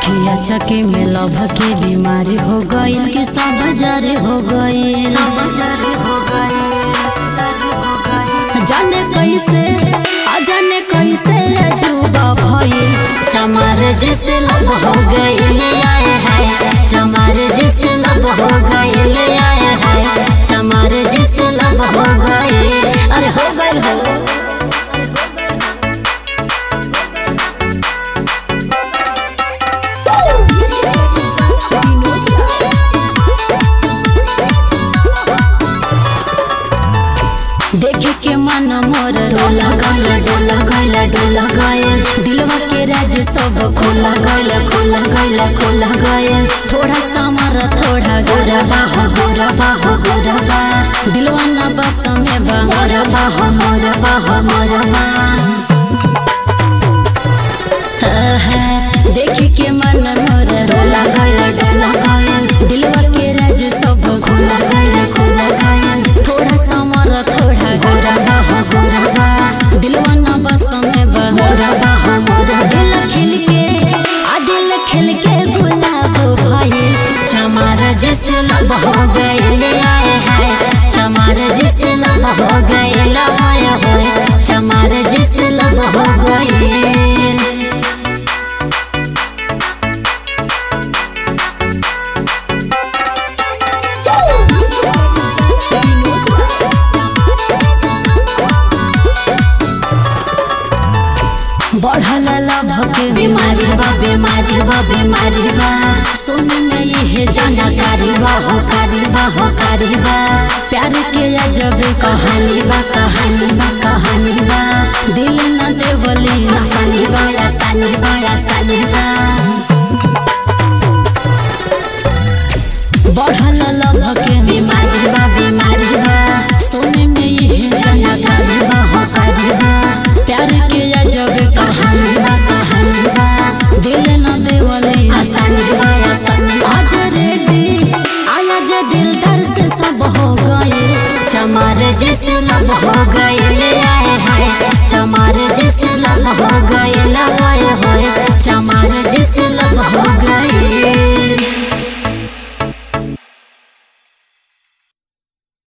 अखिया चके में लभ के बीमारी हो गईल कि सब जारी हो गईल जाने कैसे अजाने कैसे अजूबा भइल चमार जैसे लब हो गईल आए है चमार जैसे लब हो गईल आए है चमार जैसे लब हो गईल अरे हो गईल हो देखे के मन मोर डोला गल डोला गल डोला गयल दिलवा के राज सब खोला गल खोला गल खोला गयल थोड़ा समर थोड़ा गोरा बाह गोरा बाह गोरा बा दिलवा न बस में बा मोरा बाह मोरा बाह मोरा बा देखे के मन मोर डोला गल डोला गयल दिलवा के राज सब खोला गल खोला गयल थोड़ा समर थोड़ा गोरा बाह गोरा बा दिलवा न बस में बा मोरा बाह मोरा दिल खिल के आ दिल खिल के गुलाब भइल चमार जैसे लब हो गइल आए हाय चमार जैसे लब हो गइल आए होय चमार जैसे लब हो गइल बढ़ल लभ के बीमारी बा बीमारी बा बीमारी बा सुन में ये जानकारी बा हो कारी बा हो कारी बा प्यार के अजब कहानी बा कहानी बा कहानी बा दिल न देवली आसानी बा आसानी बा आसानी बा